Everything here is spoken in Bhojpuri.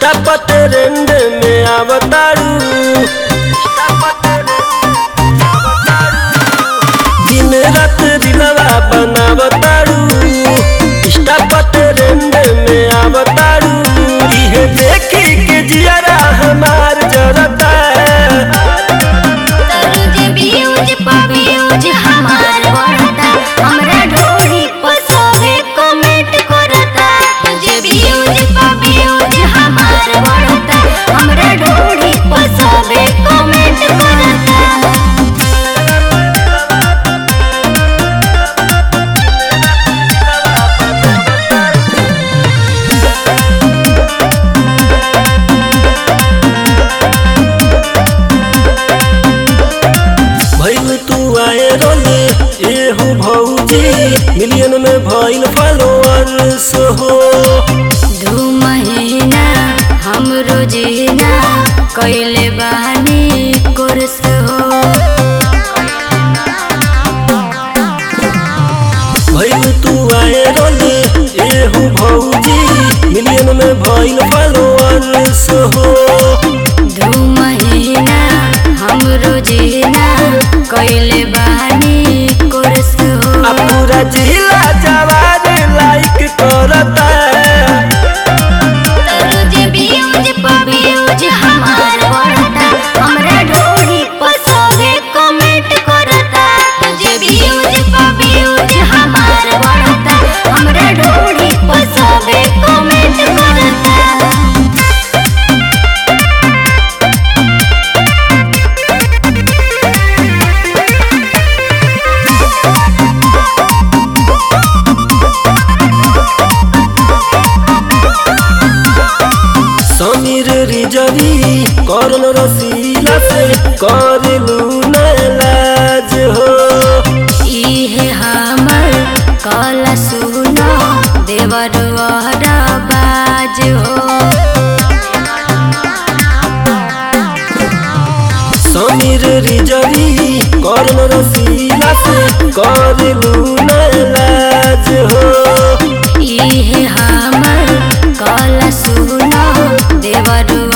इष्टा पटेरेंड में आवतारू दिन रात दिलवा बनावतारू इष्टा पटेरेंड में आवतारू इहे देखी के जियरा हमार जरता तरुज बियुज पबियुज हमार बढ़ता हमरा ढोरी पसवे कमेंट करता तुझे बियुज पबियुज हमार बढ़ता हमरा ढोरी पसवे कमेंट करता भइल तू आए रोले ए हो भौजी मिलियन में भइल फॉलोअर्स हो दू महीना हम रोजीना कैले बानी कोर्स हो भइल तू आए रोले ए हो भौजी मिलियन में भइल फॉलोअर्स हो दू महीना हम रोजीना कैले बानी कोर्स हो आ पूरा जिला जवार लाइक करता तरुज बियुज पबियुज हमार बढ़ता हमरा ढोरी पसवे कमेंट करता तुझे बियुज पबियुज हमार बढ़ता हमरा ढोरी पसवे कमेंट करता समीर रिजवी करण रसीला से करलू नालाज हो इहे हमर कला सुनो देवर बाज हो समीर रिजवी कर्ण रसीला से करलू नालाज हो इहे हमर कला सुनो देवर